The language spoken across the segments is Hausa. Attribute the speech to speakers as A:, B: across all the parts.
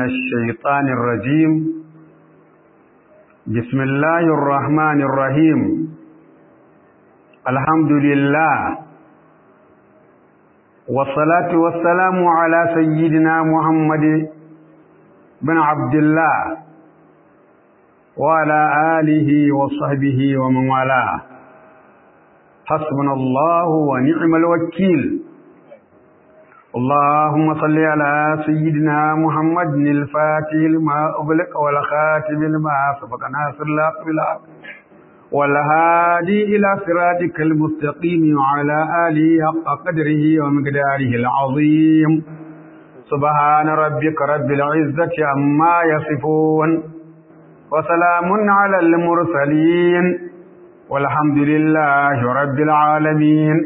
A: الشيطان الرجيم بسم الله الرحمن الرحيم الحمد لله والصلاة والسلام على سيدنا محمد بن عبد الله وعلى آله وصحبه ومن والاه حسبنا الله ونعم الوكيل اللهم صل على سيدنا محمد الفاتح لما أغلق والخاتم لما سبق ناصر الله بالحق والهادي إلى صراطك المستقيم وعلى آله حق قدره ومقداره العظيم سبحان ربك رب العزة عما يصفون وسلام على المرسلين والحمد لله رب العالمين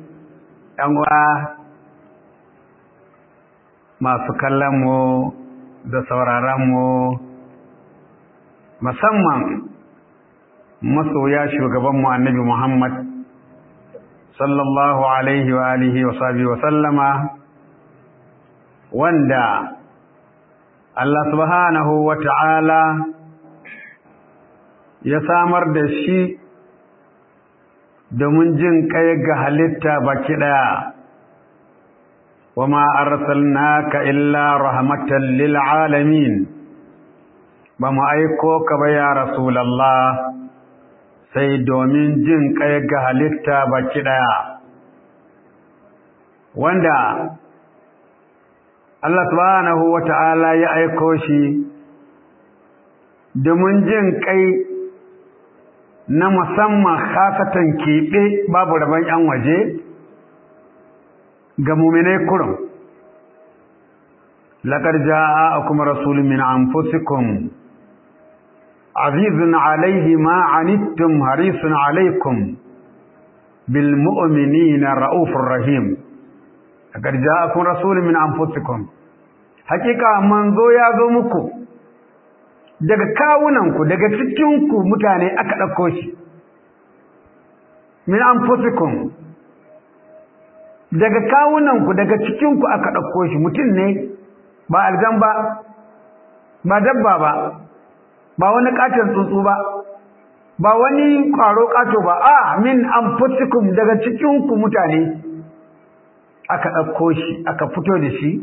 A: masu kallonmu da sauraronmu musamman masoya shugabanmu annabi Muhammad sallallahu alaihi wa alihi wa sahbihi wa sallama wanda Allah subhanahu wa ta'ala ya samar da shi domin jin kai ga halitta baki ɗaya. وما أرسلناك إلا رحمة للعالمين بما أيكوك بيا رسول الله sai domin jin kai ga halitta baki ɗaya wanda Allah subhanahu wa ta'ala ya aiko shi domin jin kai na musamman khasatan keɓe babu rabon ‘yan waje’ ga muminai kurum laqad ja'akum rasulun min anfusikum azizun alayhi ma anittum harisun alaykum bil mu'minina raufur rahim laqad ja'akum rasulun min anfusikum hakika manzo ya zo muku daga kawunanku daga cikinku mutane aka ɗauko shi min anfusikum daga kawunanku daga cikinku aka ɗauko shi mutum ne ba aljan ba ba dabba ba ba wani ƙaton tsuntsu ba ba wani ƙwaro ƙato ba a min anfusikum daga cikinku mutane aka ɗauko shi aka fito da shi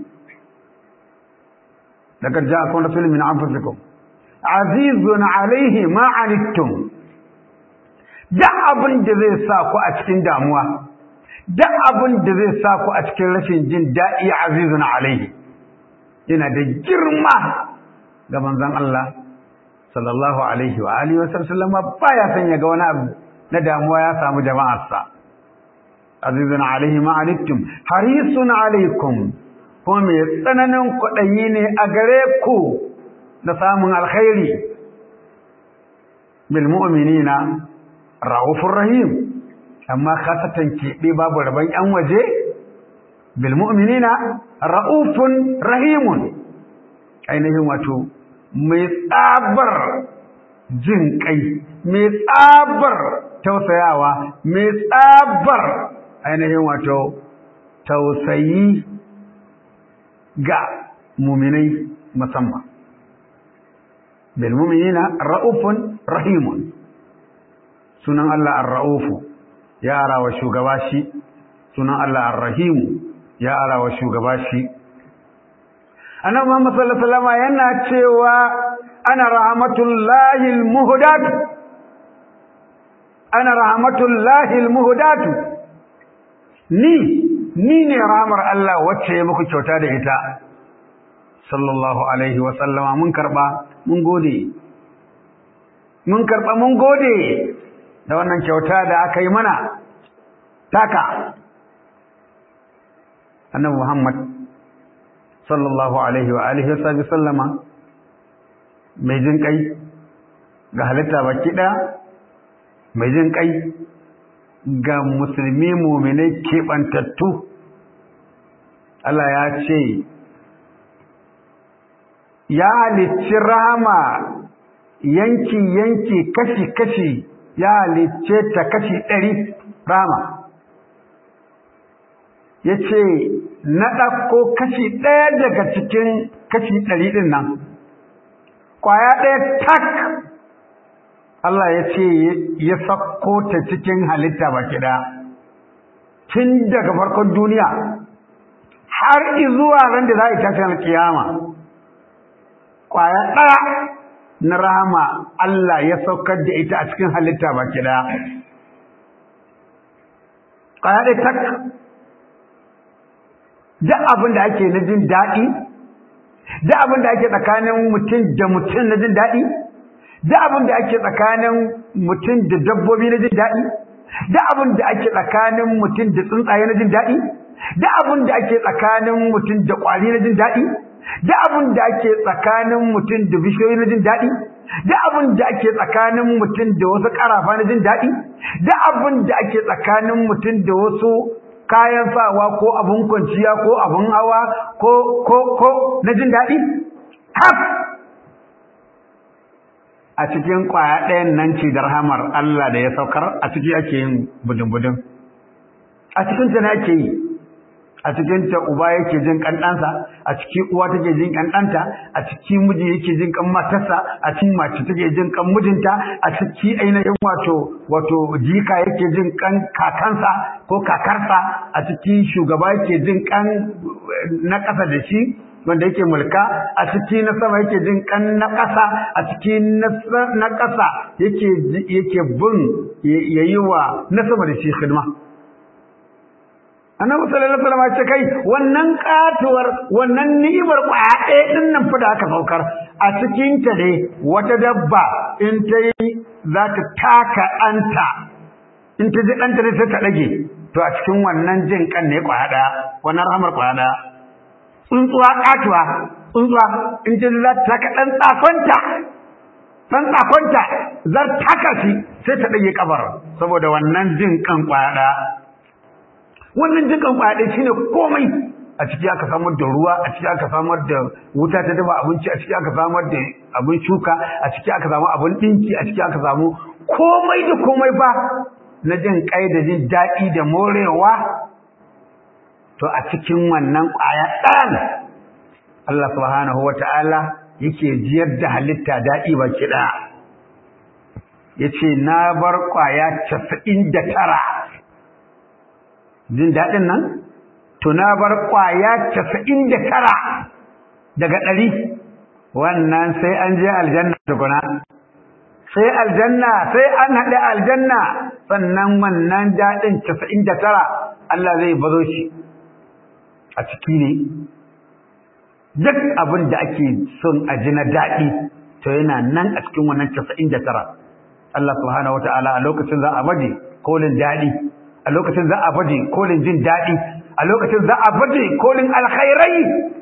A: daga ja'akum rasulun min anfusikum azizun alaihi ma anittum duk abin da zai sa ku a cikin damuwa duk abin da zai sa ku a cikin rashin jin daɗi azizun alaihi yana da girma ga manzon Allah sallallahu alaihi wa alihi wasallam baya son ya ga wani abu na damuwa ya samu jama'arsa azizun alaihi ma anittum harisun alaikum ko mai tsananin kwaɗayi ne a gare ku da samun alkhairi bil mu'minina raufur rahim amma khasatan keɓe babu rabon ‘yan waje, bilmu'minina ra'ufun rahimun, ainihin wato, mai tsabar jin ƙai, mai tsabar tausayawa, mai tsabar ainihin wato, tausayi ga muminai musamman. bilmu'minina ra'ufun rahimun, sunan Allah ar-ra'ufu. ya ara wa shugaba shi sunan Allah ar-Rahimu ya ara wa shugaba shi annabi Muhammad sallallahu alaihi wasallam yana cewa ana rahmatullahi al-muhdat ana rahmatullahi al-muhdat ni ni ne rahmar Allah wacce ya muku kyauta da ita sallallahu alaihi wasallama mun karba mun gode mun karba mun gode da wannan kyauta da aka yi mana taka annabi Muhammad sallallahu alaihi wa alihi wa sallama mai jin kai ga halitta baki daya mai jin kai ga musulmi mu'minai keɓantattu Allah ya ce ya halicci rahama yanki-yanki kashi-kashi ya halicce ta kashi ɗari rama ya ce na ɗauko kashi ɗaya daga cikin kashi ɗari ɗin nan ƙwaya ɗaya tak Allah ya ce ya sako ta cikin halitta baki ɗaya tun daga farkon duniya har zuwa ran da za a yi tashin alkiyama ƙwaya ɗaya na rahama Allah ya saukar da ita a cikin halitta baki ɗaya ƙwaya ɗaya tak duk abin da ake na jin daɗi duk abin da ake tsakanin mutum da mutum na jin daɗi duk abin da ake tsakanin mutum da dabbobi na jin daɗi duk abin da ake tsakanin mutum da tsuntsaye na jin daɗi duk abin da ake tsakanin mutum da ƙwari na jin daɗi duk abin da ake tsakanin mutum da bishiyoyi na jin daɗi duk abin da ake tsakanin mutum da wasu ƙarafa na jin daɗi duk abin da ake tsakanin mutum da wasu kayan sawa ko abin kwanciya ko abin hawa ko ko ko na jin daɗi haf a cikin ƙwaya ɗayan nan ce da rahamar Allah da ya saukar a ciki ake yin budin-budin a cikin ta ne ake yi a cikin ta uba yake jin kandansa a ciki uwa take jin kandanta a ciki miji yake jin kan matarsa a cikin mace take jin kan mijinta a ciki ainihin wato wato jika yake jin kan kakansa ko kakarsa a ciki shugaba yake jin kan na ƙasa da shi wanda yake mulka a ciki na sama yake jin kan na ƙasa a ciki na ƙasa yake yake bin yayi wa na sama da shi khidma annabi sallallahu alaihi wasallam ce kai wannan katuwar wannan ni'imar kwaya ɗaya din nan fa da aka saukar a cikin ta dai wata dabba in ta yi za ta taka ɗanta in ta ji ɗanta ne sai ta ɗage to a cikin wannan jin kan ne kwaya ɗaya wannan rahamar kwaya ɗaya tsuntsuwa katuwa tsuntsuwa in ta za ta taka ɗan tsakonta ɗan tsakonta zar taka shi sai ta ɗage kabar saboda wannan jin kan kwaya ɗaya wannan jikan kwaɗe shine komai a ciki aka samar da ruwa a ciki aka samar da wuta ta dafa abinci a ciki aka samar da abin shuka a ciki aka samu abin ɗinki a ciki aka samu komai da komai ba na jin kai da jin daɗi da morewa to a cikin wannan ƙwaya ɗan Allah subhanahu wa ta'ala yake jiyar da halitta daɗi baki ɗaya ya ce na bar ƙwaya casa'in da tara jin daɗin nan tuna bar ƙwaya casa'in da tara daga ɗari wannan sai an je aljanna tukuna sai aljanna sai an haɗe aljanna sannan wannan daɗin casa'in da tara Allah zai bazo shi a ciki ne duk abin da ake son a ji na daɗi to yana nan a cikin wannan casa'in da tara Allah subhanahu wa ta'ala a lokacin za a baje kolin daɗi a lokacin za a baje kolin jin daɗi a lokacin za a baje kolin alkhairai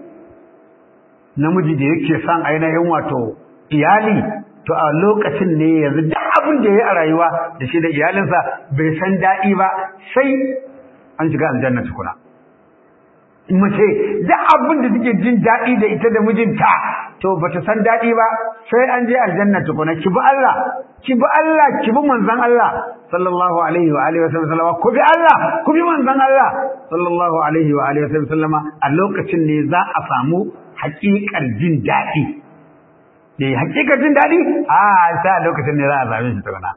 A: namiji da yake son ainihin wato iyali to a lokacin ne yanzu duk abin da ya yi a rayuwa da shi da iyalinsa bai san daɗi ba sai an shiga aljanna tukuna mace duk abin da take jin daɗi da ita da mijinta to bata san daɗi ba sai an je aljanna tukuna ki bi Allah ki bi Allah ki bi manzon Allah sallallahu alaihi wa alihi wasallam ku bi Allah ku bi manzon Allah sallallahu alaihi wa alihi wasallam a lokacin ne za a samu haƙiƙar jin daɗi eh haƙiƙar jin daɗi a sai a lokacin ne za a same shi tukuna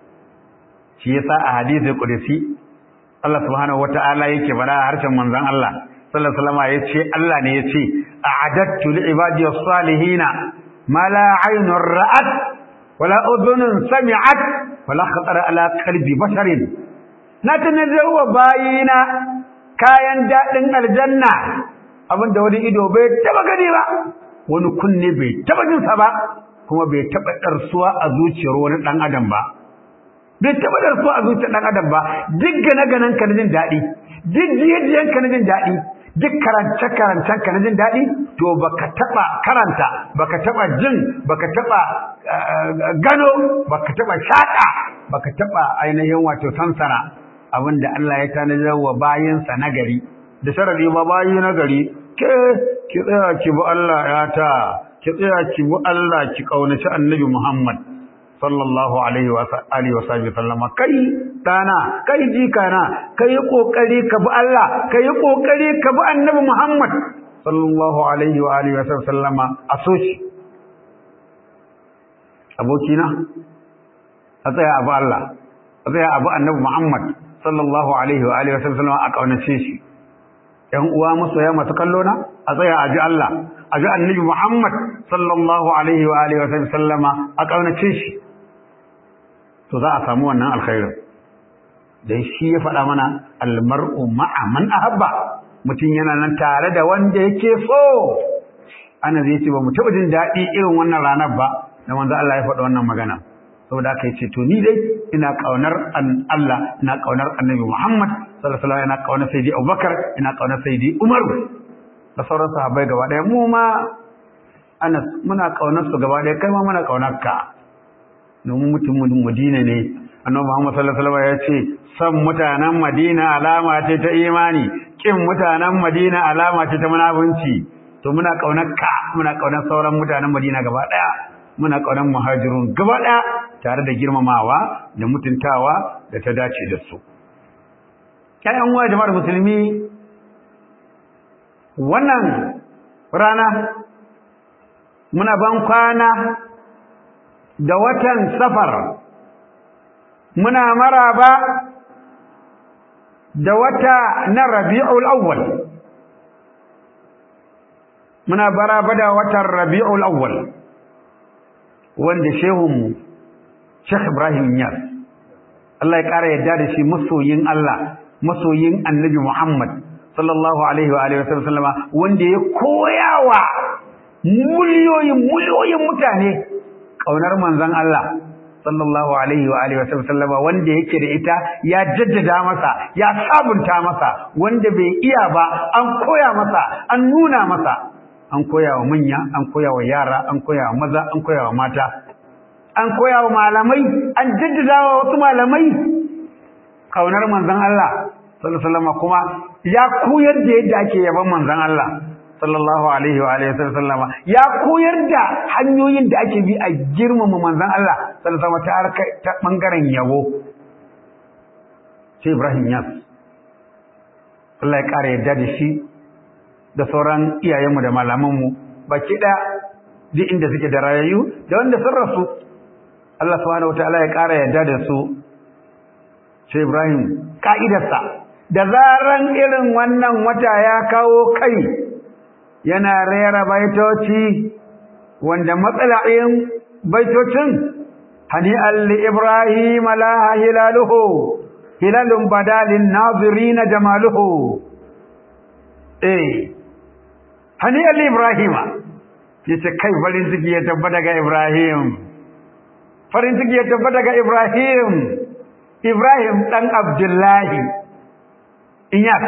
A: shi yasa a hadisi qudsi Allah subhanahu wata'ala yake fara harshen manzon Allah sallallahu alaihi wasallam yace Allah ne yace a'adattu li ibadi as-salihin ma la 'aynun ra'at wala udhunun sami'at wala khatara ala qalbi basharin na tanazzawa bayina kayan dadin aljanna abinda wani ido bai taba gani ba wani kunne bai taba jin sa ba kuma bai taba darsuwa a zuciyar wani dan adam ba bai taba darsuwa a zuciyar dan adam ba duk gane ganan ka jin dadi duk jiyan ka jin dadi duk karance karancen ka jin dadi to baka taba karanta baka taba jin baka taba gano baka taba shaka baka taba ainihin wato sansara abinda Allah ya tanadar wa bayinsa nagari da sharadi ma bayi nagari ke ki tsaya ki bi Allah ya ta ki tsaya ki bi Allah ki kaunaci Annabi Muhammad sallallahu alaihi wa alihi wa sahbihi sallama kai dana kai jikana kai kokari ka bi Allah kai kokari ka bi Annabi Muhammad sallallahu alaihi wa alihi wa sallama a so shi abokina a tsaya abu Allah a tsaya abu annabi Muhammad sallallahu alaihi wa alihi wa sallama a kaunace shi ‘yan uwa masoya masu kallo na a tsaya a ji Allah a ji annabi Muhammad sallallahu alaihi wa alihi wa sallama a kaunace shi to za a samu wannan alkhairin dan shi ya faɗa mana almar'u ma'a man ahabba mutum yana nan tare da wanda yake so ana zai ce ba mu taɓa jin daɗi irin wannan ranar ba da manzo Allah ya faɗa wannan magana saboda haka yace to ni dai ina kaunar Allah ina kaunar Annabi Muhammad sallallahu alaihi wasallam ina kaunar Sayyidi Abubakar ina kaunar Sayyidi Umar da sauran sahabbai gaba ɗaya mu ma Anas muna kaunar su gaba ɗaya kai ma muna kaunar ka domin mutumin Madina ne Annabi Muhammad sallallahu alaihi wasallam ya ce san mutanen Madina alama ce ta imani kin mutanen Madina alama ce ta munafunci to muna kaunar ka muna kaunar sauran mutanen Madina gaba ɗaya muna kaunar muhajirun gaba ɗaya tare da girmamawa da mutuntawa da ta dace da su ƴaƴan uwa jama'ar musulmi wannan rana muna ban kwana da watan safar muna maraba da wata na rabi'ul awwal muna baraba da watan rabi'ul awwal wanda shehunmu Sheikh Ibrahim Niyas Allah ya ƙara yadda da shi masoyin Allah masoyin Annabi Muhammad sallallahu alaihi wa alihi wasallam wanda ya koyawa miliyoyin miliyoyin mutane kaunar manzon Allah sallallahu alaihi wa alihi wasallam wanda yake da ita ya jaddada masa ya sabunta masa wanda bai iya ba an koya masa an nuna masa an koya wa manya an koya wa yara an koya wa maza an koya wa mata an koya wa malamai an jaddada wa wasu malamai kaunar manzon Allah sallallahu alaihi wasallam kuma ya koyar da yadda ake yaban manzon Allah sallallahu alaihi wa alihi wasallama ya koyar da hanyoyin da ake bi a girmama manzon Allah sallallahu alaihi wasallam ta ta bangaren yabo sai Ibrahim Yas Allah ya kare yadda da shi da sauran iyayenmu da malamanmu baki ɗaya duk inda suke da rayayyu da wanda sun rasu Allah subhanahu wataala ya ƙara yarda da su sai Ibrahim ka'idarsa da zaran irin wannan wata ya kawo kai yana rera baitoci wanda matsala'in baitocin hani alli Ibrahim la hilaluhu hilalun badalin nazirina jamaluhu eh hani alli Ibrahim yace kai farin ciki ya tabbata ga Ibrahim farin ciki ya tabbata ga Ibrahim Ibrahim dan Abdullahi Iyas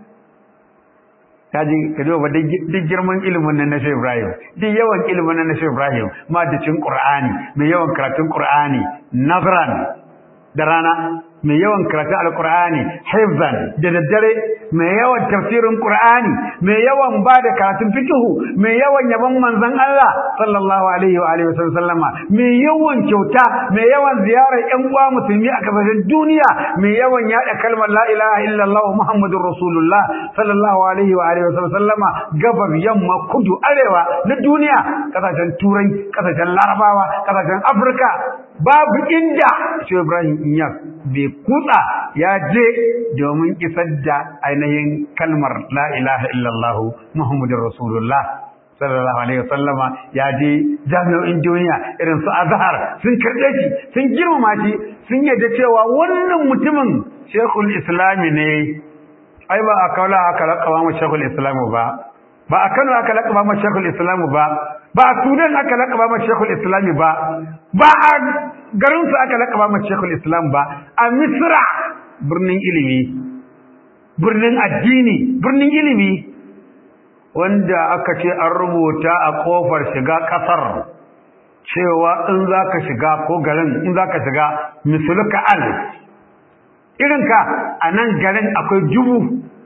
A: kaji kaji ba duk girman ilimin nan na Sheikh Ibrahim duk yawan ilimin nan na Sheikh Ibrahim madacin Qur'ani mai yawan karatun Qur'ani nazran da rana mai yawan karatun alkur'ani hifzan da daddare mai yawan tafsirin qur'ani mai yawan ba da karatun fiqhu mai yawan yaban manzon Allah sallallahu alaihi wa alihi wasallama mai yawan kyauta mai yawan ziyarar ƴan uwa musulmi a kasashen duniya mai yawan yada kalmar la ilaha illallah muhammadur rasulullah sallallahu alaihi wa alihi wasallama gabar yamma kudu arewa na duniya kasashen turai kasashen larabawa kasashen afirka babu inda shi Ibrahim Iyas bai kutsa ya je domin isar da ainihin kalmar la ilaha illallah Muhammadur Rasulullah sallallahu alaihi wasallama ya je jami'o'in duniya irin su Azhar sun karɓe shi sun girmama shi sun yadda cewa wannan mutumin Sheikhul Islam ne ai ba a kaula aka lakaba mu Sheikhul Islam ba ba a Kano aka lakaba mu Sheikhul Islam ba ba a Sudan aka lakaba mu Sheikhul Islam ba ba a garinsu aka laƙaba ma Sheikhul Islam ba a Misra birnin ilimi birnin addini birnin ilimi wanda aka ce an rubuta a kofar shiga ƙasar cewa in za ka shiga ko garin in za ka shiga misuluka al irinka a nan garin akwai dubu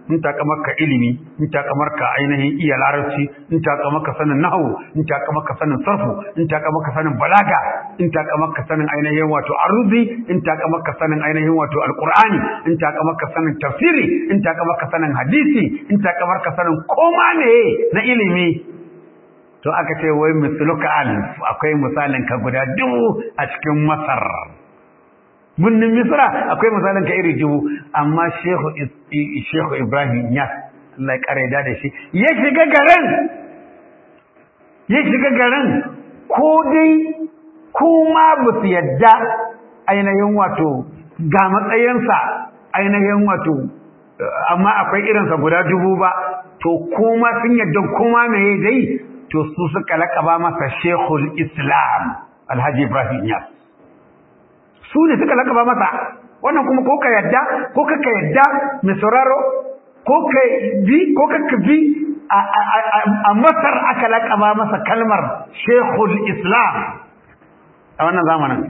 A: in takamarka ilimi in takamarka ainihin iya larabci in takamarka sanin nahwu in takamarka sanin sarfu in takamarka sanin balaga in takamarka sanin ainihin wato arzi in takamarka sanin ainihin wato alqur'ani in takamarka sanin tafsiri in takamarka sanin hadisi in takamarka sanin koma ne na ilimi to aka ce wai misluka alf akwai misalin ka guda dubu a cikin masar bunnin misra akwai misalin ka iri dubu amma shehu shehu ibrahim ya Allah ya kare da shi ya shiga garin ya shiga garin ko dai kuma ba su yadda ainihin wato ga matsayinsa ainihin wato amma akwai irinsa guda dubu ba to kuma sun yadda kuma me dai to su suka lakaba masa shekul islam alhaji ibrahim yas su ne suka lakaba masa wannan kuma ko ka yadda ko ka ka yadda mai sauraro ko ka bi ko ka ka bi a masar aka lakaba masa kalmar shekul islam a wannan zamanin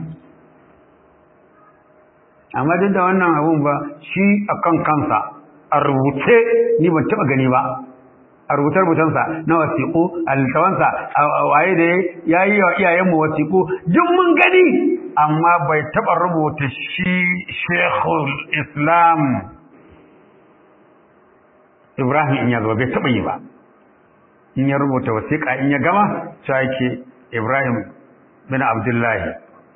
A: amma duk da wannan abun ba shi akan kansa a rubuce ni ban taɓa gani ba a rubutar rubutansa na wasiƙu a littafansa a waye da ya yi wa iyayenmu wasiƙu duk mun gani amma bai taɓa rubuta shi shekul islam ibrahim in ya zo bai taɓa yi ba in ya rubuta wasiƙa in ya gama cewa yake ibrahim bin abdullahi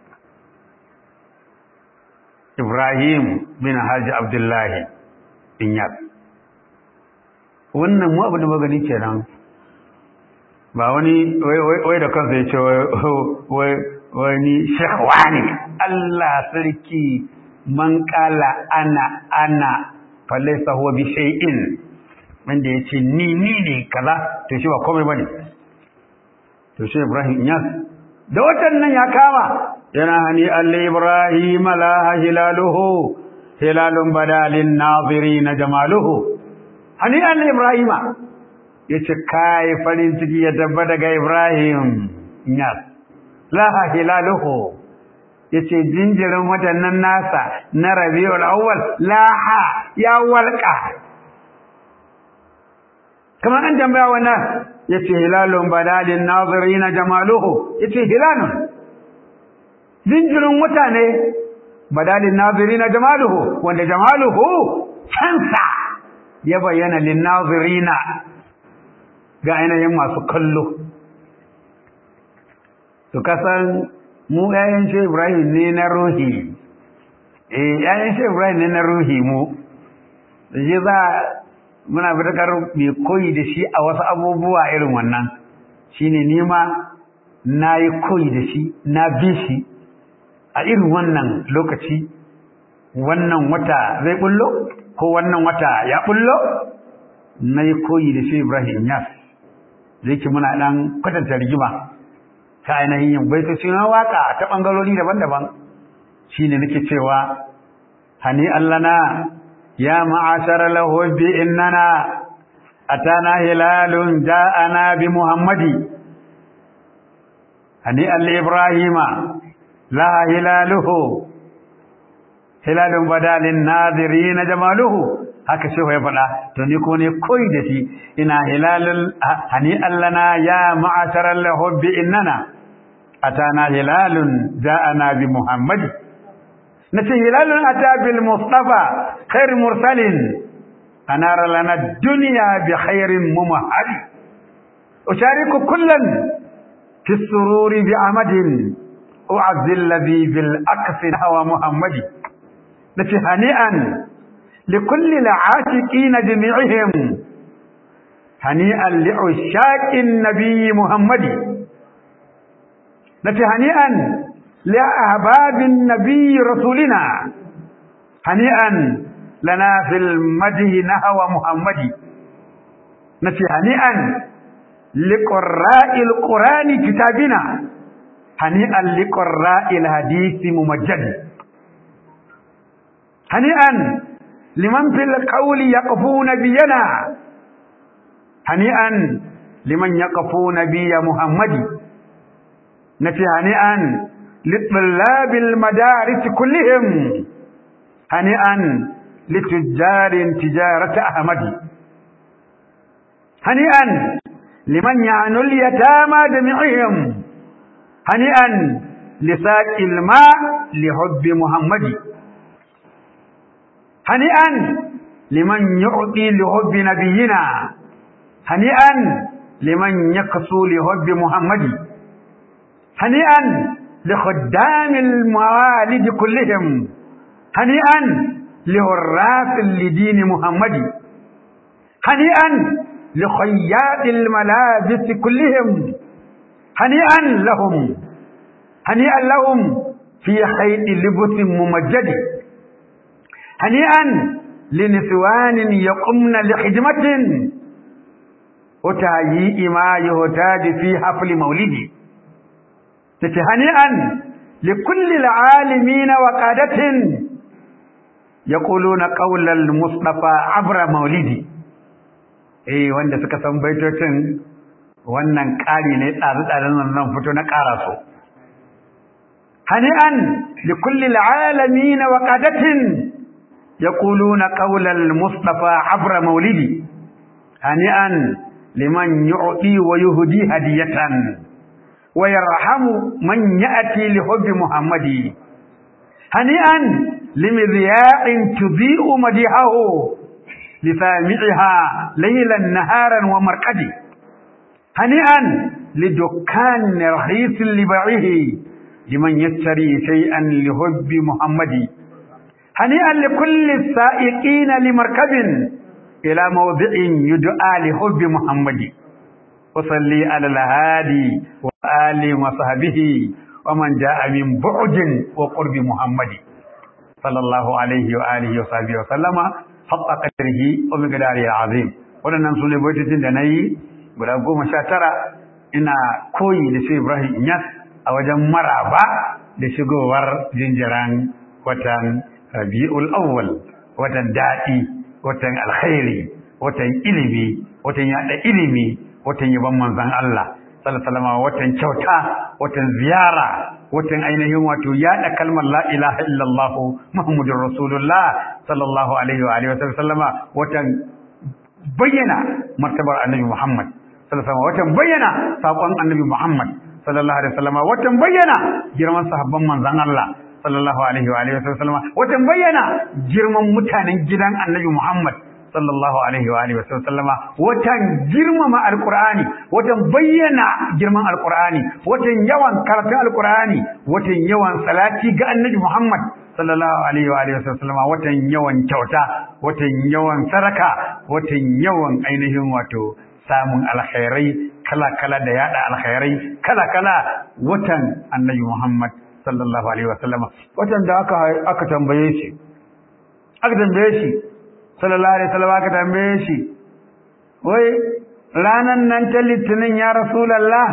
A: ibrahim bin haji abdullahi in yas wannan mu abu da magani kenan ba wani wai da kansa ya ce wai ni shekwa ne Allah sarki man kala ana ana falaisa huwa bi shay'in wanda ya ce ni ni ne kaza to shi ba komai bane to shi Ibrahim Inyas da watan nan ya kama yana hani Allah Ibrahim la hilaluhu hilalun badalin nazirin jamaluhu hani Allah Ibrahima yace kai farin ciki ya tabba daga Ibrahim Inyas la hilaluhu yace jinjirin watannan nasa na Rabiul Awwal laha ya walqa kamar an tambaya wannan yace hilalun badalin nazirin jamaluhu yace hilalun jinjirin wata ne badalin nazirin jamaluhu wanda jamaluhu kansa ya bayyana lin nazirina ga ainihin masu kallo to kasan mu ƴaƴan shi Ibrahim ne na ruhi eh ƴaƴan shi Ibrahim ne na ruhi mu shi za muna fitakar mai koyi da shi a wasu abubuwa irin wannan shine nima na yi koyi da shi na bi shi a irin wannan lokaci wannan wata zai bullo ko wannan wata ya bullo na yi koyi da shi Ibrahim Yas zai ki muna ɗan kwatanta rigima ta ainihin yin baitoci na waka ta ɓangarori daban-daban shine nake cewa hani allana يا معاشر الهب إننا أتانا هلال جاءنا بمحمد هنيئا لإبراهيم لا هلاله هلال بدا للناظرين جماله haka shehu ya faɗa to ni ko ne koyi da shi ina hilalul hani allana ya ma'asharal hubbi innana atana hilalun ja'ana bi muhammadi نتي هلال أتى بالمصطفى خير مرسل أنار لنا الدنيا بخير ممهد أشارك كلا في السرور بعمد أعز الذي بالأكف هوى محمد نتي هنيئا لكل العاشقين جميعهم هنيئا لعشاق النبي محمد نتي هنيئا لأحباب النبي رسولنا هنيئا لنا في المده نهوى محمد نفي هنيئا لقراء القرآن كتابنا هنيئا لقراء الحديث ممجد هنيئا لمن في القول يقفون بينا هنيئا لمن يقفون بي محمد نفي هنيئا لطلاب المدارس كلهم هنيئا لتجار تجارة أحمد هنيئا لمن يعنو اليتامى جميعهم هنيئا لساق الماء لحب محمد هنيئا لمن يعطي لحب نبينا هنيئا لمن يقسو لحب محمد هنيئا لخدام الموالد كلهم هنيئا لهراس لدين محمد هنيئا لخياط الملابس كلهم هنيئا لهم هنيئا لهم في خيط لبس ممجد هنيئا لنسوان يقمن لخدمة وتهيئ ما يهتاج في حفل مولدي هنيئا لكل العالمين وقادة يقولون قول المصطفى عبر مولدي eh wanda suka san baitocin wannan ƙari ne tsare-tsaren nan fito na ƙara so hani'an li kulli alalamin wa qadatin yaquluna qawla al-mustafa abra maulidi hani'an liman yu'ti wa yuhdi hadiyatan wa yarhamu man ya'ti li hubbi muhammadi hani'an limidiya'in tudhi'u madihahu لسامعها ليلا نهارا ومرقدي هنيئا لدكان رخيص لبعه لمن يشتري شيئا لحب محمد هنيئا لكل السائقين لمركب إلى موضع يدعى لحب محمد وصلي على الهادي وآل وصحبه ومن جاء من بعد وقرب محمد صلى الله عليه وآله وصحبه وسلم haɓa ƙadarhi wa miqdari azim waɗannan su ne baitocin da nayi guda goma sha tara ina koyi da shi Ibrahim Inyas a wajen maraba da shigowar jinjiran watan Rabiul Awwal watan daɗi watan alkhairi watan ilimi watan yaɗa ilimi watan yaban manzon Allah sallallahu alaihi watan kyauta watan ziyara watan ainihin wato yaɗa kalmar la ilaha illallah muhammadur rasulullah sallallahu alaihi wa alihi wa sallama watan bayyana martabar annabi muhammad sallallahu alaihi watan bayyana sakon annabi muhammad sallallahu alaihi wa sallama watan bayyana girman sahabban manzon Allah sallallahu alaihi wa alihi wa sallama watan bayyana girman mutanen gidan annabi muhammad sallallahu alaihi wa alihi wa sallama watan girmama alqur'ani watan bayyana girman alqur'ani watan yawan karatun alqur'ani watan yawan salati ga annabi Muhammad sallallahu alaihi wa alihi wa sallama watan yawan kyauta watan yawan saraka watan yawan ainihin wato samun alkhairai kala kala da yada alkhairai kala kala watan annabi Muhammad sallallahu alaihi wa sallama watan da aka aka tambaye shi aka tambaye shi sallallahu alaihi wasallam aka tambaye shi wai ranan nan ta litinin ya rasulullah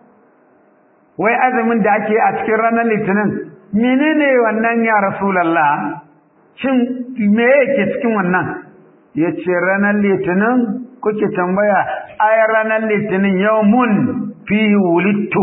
A: wai azumin da ake a cikin ranar litinin menene wannan ya rasulullah shin me yake cikin wannan yace ranar litinin kuke tambaya ay ranar litinin yawmun fihi wulittu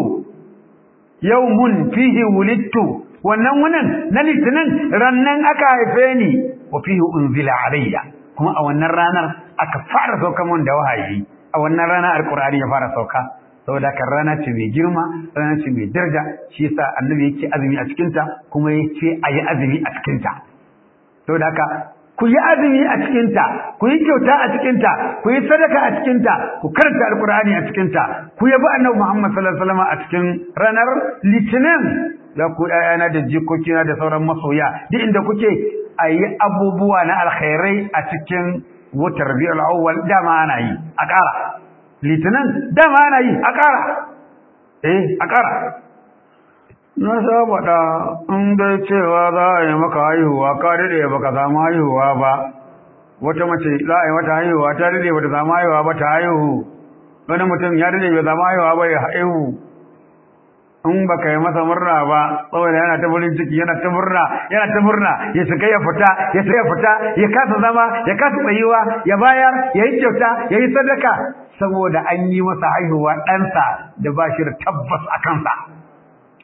A: yawmun fihi wulittu wannan wunin na litinin rannan aka haife ni wa fihi unzila alayya kuma a wannan ranar aka fara sauka mun da wahayi a wannan rana alqur'ani ya fara sauka saboda kan rana ce mai girma rana ce mai daraja shi yasa annabi yake azumi a cikin ta kuma yace ayi azumi a cikin ta saboda haka ku yi azumi a cikin ta ku yi kyauta a cikin ta ku yi sadaka a cikin ta ku karanta alqur'ani a cikin ta ku yabi annabi Muhammad sallallahu alaihi wasallam a cikin ranar litinin ya ku ƴaƴana da jikokina da sauran masoya duk inda kuke a yi abubuwa na alkhairai a cikin wutar biyar awwal dama ana yi a ƙara litinin dama ana yi a ƙara eh a ƙara na saboda in dai cewa za a yi maka haihuwa ka daɗe ba ka samu haihuwa ba wata mace za a yi mata haihuwa ta daɗe ba ta samu haihuwa ba ta haihu wani mutum ya daɗe bai samu haihuwa ba ya haihu in baka yi masa murna ba saboda yana ta farin ciki yana ta murna yana ta murna ya shiga ya fita ya shiga ya fita ya kasa zama ya kasa tsayuwa ya bayar ya yi kyauta ya yi sadaka saboda an yi masa haihuwa ɗansa da ba shi da tabbas a kansa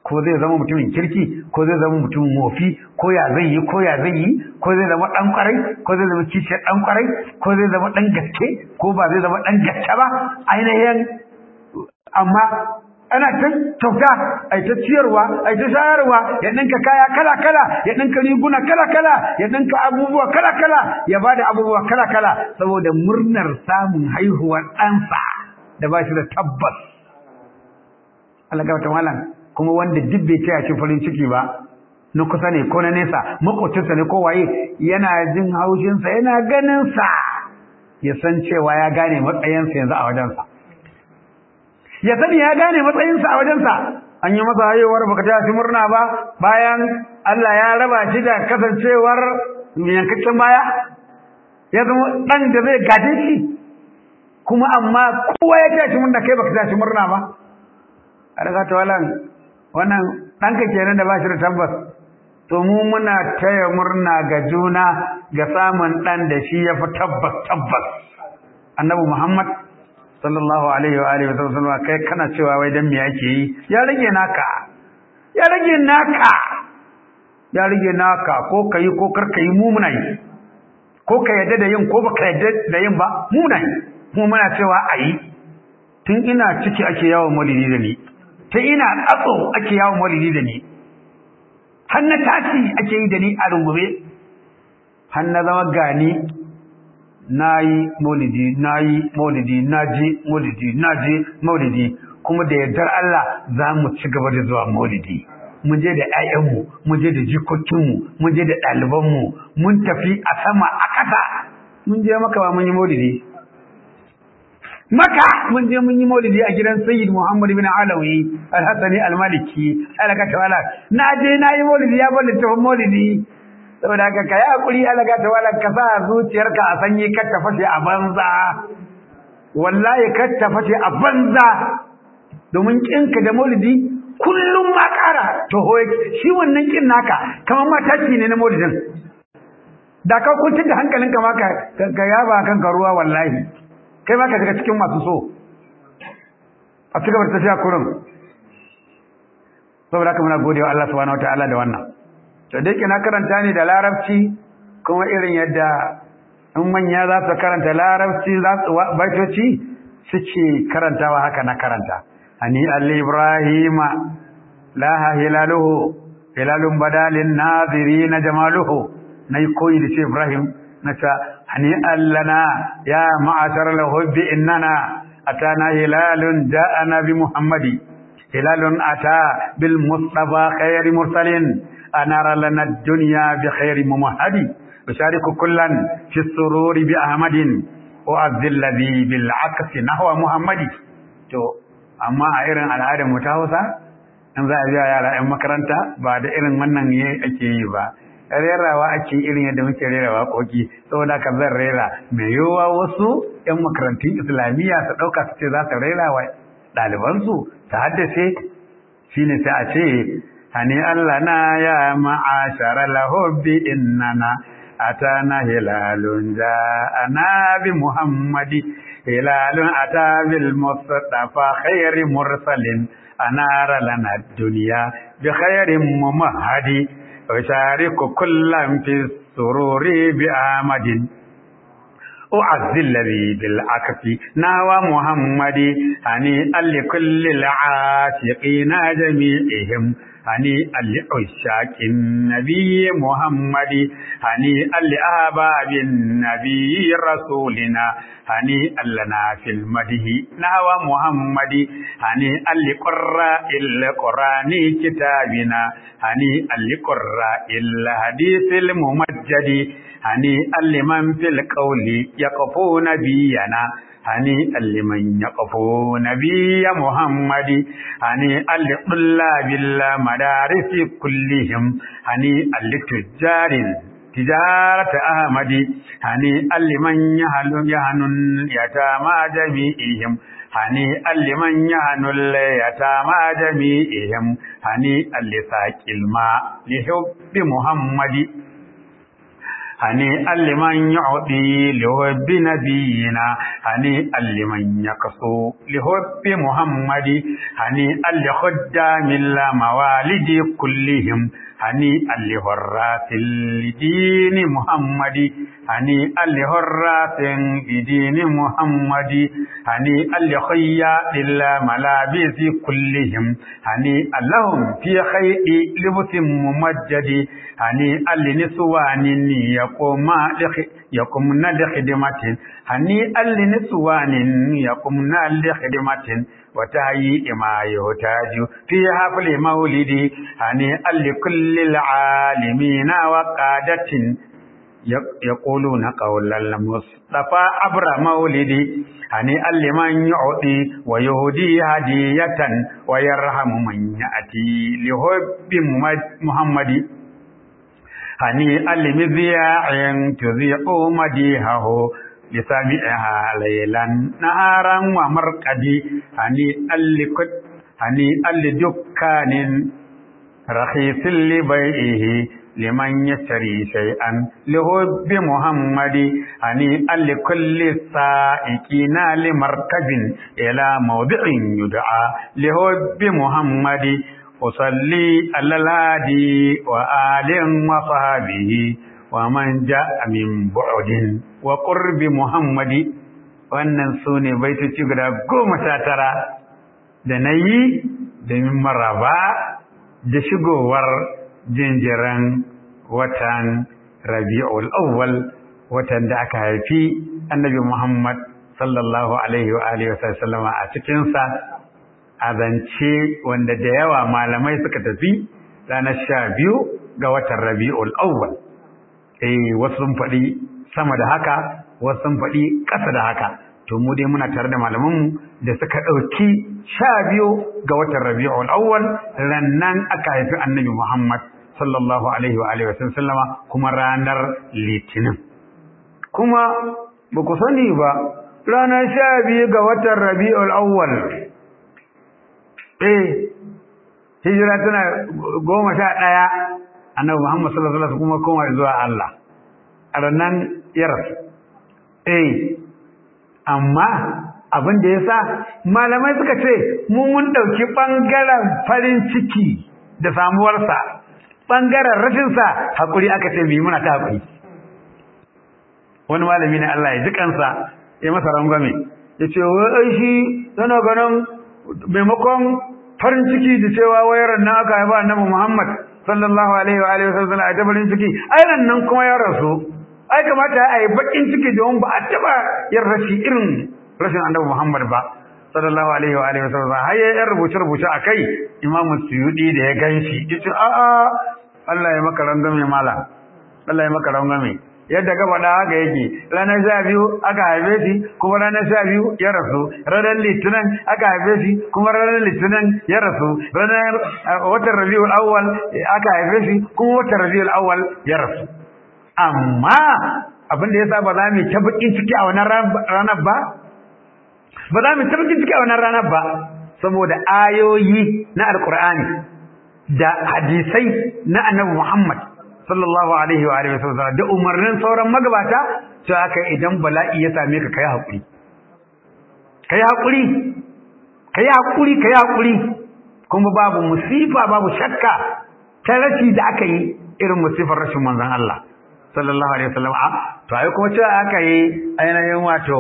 A: ko zai zama mutumin kirki ko zai zama mutumin mofi ko ya zai yi ko ya zai yi ko zai zama dan kwarai ko zai zama kishiyar dan kwarai ko zai zama dan gaske ko ba zai zama dan gaske ba ainihin amma ana ta kyauta ai ta ciyarwa ai ta shayarwa ya dinka kaya kala kala ya dinka riguna kala kala ya dinka abubuwa kala kala ya bada abubuwa kala kala saboda murnar samun haihuwar ɗansa da ba shi da tabbas Allah ga malam kuma wanda duk bai taya shi farin ciki ba na kusa ne ko na nesa makocinsa ne ko waye yana jin haushinsa yana ganinsa ya san cewa ya gane matsayinsa yanzu a wajensa ya sani ya gane matsayinsa a wajensa an yi masa haihuwar baka taya shi murna ba bayan Allah ya raba shi da kasancewar yankakken baya ya zama ɗan da zai gaje shi kuma amma kowa ya taya shi murna kai baka taya shi murna ba a daga tawalan wannan ɗanka kenan da ba shi da tabbas to mu muna taya murna ga juna ga samun ɗan da shi ya fi tabbas tabbas annabi muhammad sallallahu alaihi wa alihi wa sallam kai kana cewa wai dan me yake yi ya rage naka ya rage naka ya rage naka ko kai ko kar kai mu muna yi ko ka yadda da yin ko baka yadda da yin ba mu muna yi kuma muna cewa ayi tun ina ciki ake yawon maulidi da ni ta ina tsatso ake yawon maulidi da ni har na tashi ake yi da ni a rungume har na zama gani na yi maulidi na yi maulidi na je maulidi na je maulidi kuma da yardar Allah za mu ci gaba da zuwa maulidi mun je da 'ya'yanmu mun je da jikokinmu mun je da ɗalibanmu mun tafi a sama a ƙasa mun je maka ba mun yi maulidi maka mun je mun yi maulidi a gidan sayyid muhammad bin alawi al-hassani al-maliki alaka tawala na je na yi maulidi ya bar littafin maulidi saboda haka kai hakuri alaka tawala ka sa zuciyarka a sanyi kar ta fashe a banza wallahi kar ta fashe a banza domin kinka da maulidi kullum ma ƙara to shi wannan kin naka kamar ma tashi ne na maulidin da ka kuntar da hankalinka ma ka yaba kanka ruwa wallahi kai ma ka shiga cikin masu so a ci gaba da tafiya kurin saboda haka muna gode wa Allah subhanahu wataala da wannan to dai kina karanta ne da larabci kuma irin yadda in manya za su karanta larabci za su baitoci suke karantawa haka na karanta ani alli ibrahima laha hilaluhu hilalun badalin nazirina jamaluhu nayi koyi da shi ibrahim نتا هنيئا لنا يا معشر الحب إننا أتانا هلال جاءنا بمحمد هلال أتى بالمصطفى خير مرسل أنار لنا الدنيا بخير ممهد أشارك كلا في السرور بأحمد وأذل الذي بالعكس نحو محمد تو أما إيرن على هذا متاوسا in za a biya yara 'yan makaranta ba da irin wannan ne ake yi ba rerawa ake irin yadda muke rera waƙoƙi saboda ka zan rera mai yiwuwa wasu 'yan makarantun islamiyya su ɗauka su ce za su rera wa ɗalibansu ta haddace shi ne sai a ce hani Allah na ya ma'ashara lahobbi innana atana hilalun ja'ana bi muhammadi hilalun ata bil mustafa khairi mursalin anara lana dunya bi khairin mumahadi أشارك كلا في السرور بآمد أعز الذي بالعكس ناوى محمد هنيئا لكل العاشقين جميعهم هنيئا لعشاق النبي محمد هنيئا لأحباب النبي رسولنا هنيئا لنا في المده نهوى محمد هنيئا لقراء القرآن كتابنا هنيئا لقراء الحديث الممجد هنيئا لمن في القول يقفو نبينا هنيئا لمن يقفو نبي محمد هنيئا لطلاب المدارس كلهم هنيئا لتجار تجارة أحمد هنيئا لمن يهل يهن يتامى جميعهم هنيئا لمن يهن اليتامى جميعهم هنيئا لساق الماء لحب محمد هنيئا لمن يعطي لحب نبينا هنيئا لمن يقصو لحب محمد هنيئا لخدام الموالد كلهم هنيئا لهراس لدين محمد هنيئا لهراس لدين محمد هنيئا لخياط الملابس كلهم هنيئا لهم في خير لبس ممجد هنيئا لنسوان يقوم يقومن لخدمة هنيئا لنسوان يقومن لخدمة وتهيئ ما يحتاج في حفل مولد هنيئا لكل العالمين وقادة يقولون قول المصطفى عبر مولدي هنيئا لمن يعطي ويهدي هدية ويرحم من يأتي لحب محمد هنيئا لمذياع تذيع مديحه لسامعها ليلا نهارا ومرقدي هنيئا لكل هنيئا لدكان رخيص لبيعه لمن يشتري شيئا لحب محمد هنيئا لكل السائقين لمركب إلى موضع يدعى لحب محمد أصلي على الهادي وآل وصحبه ومن جاء من بعد وقرب محمد wannan su ne baitoci guda goma sha tara da na yi domin maraba da shigowar jinjiran watan rabi'ul awwal watan da aka haifi annabi Muhammad sallallahu alaihi wa alihi wa sallama a cikinsa a zance wanda da yawa malamai suka tafi ranar sha biyu ga watan rabi'ul awwal eh wasu sun faɗi sama da haka wasu sun faɗi ƙasa da haka to mu dai muna tare da malamanmu da suka ɗauki sha biyu ga watan rabi'ul awwal rannan aka haifi annabi Muhammad sallallahu alaihi wa alihi wa sallama kuma ranar litinin kuma ba ku sani ba ranar sha biyu ga watan rabi'ul awwal eh hijira tana goma sha ɗaya annabi Muhammad sallallahu alaihi kuma koma zuwa Allah a ranar yaras eh amma abin da yasa malamai suka ce mu mun dauki bangaren farin ciki da samuwarsa bangaren rashin sa hakuri aka ce bi muna ta hakuri wani malami ne Allah ya ji kansa ya masa rangwame ya ce wai shi yana ganin maimakon farin ciki da cewa wayar nan aka haifa annabi Muhammad sallallahu alaihi wa alihi wasallam a ta farin ciki ai nan kuma ya rasu ai kamata a yi bakin ciki don ba a taba yin rashi irin rashin annabi Muhammad ba sallallahu alaihi wa alihi wasallam har ya yan rubuce rubuce akai Imam Suyudi da ya ganshi yace a a Allah ya maka rangame mala Allah ya maka rangame yadda ka faɗa haka yake ranar sha biyu aka haife shi kuma ranar sha biyu ya rasu ranar litinin aka haife shi kuma ranar litinin ya rasu ranar watan rabiul awwal aka haife shi kuma watan rabiul awwal ya rasu amma abin da yasa ba za mu ta bakin ciki a wannan ranar ba ba za mu ta bakin ciki a wannan ranar ba saboda ayoyi na alqur'ani da hadisai na annabi Muhammad sallallahu alaihi wa alihi wasallam da umarnin sauran magabata to haka idan bala'i ya same ka kai hakuri kai hakuri kai hakuri kai hakuri kuma babu musifa babu shakka ta rashi da aka yi irin musifar rashin manzon Allah sallallahu alaihi wasallam a to ai kuma cewa aka yi ainihin wato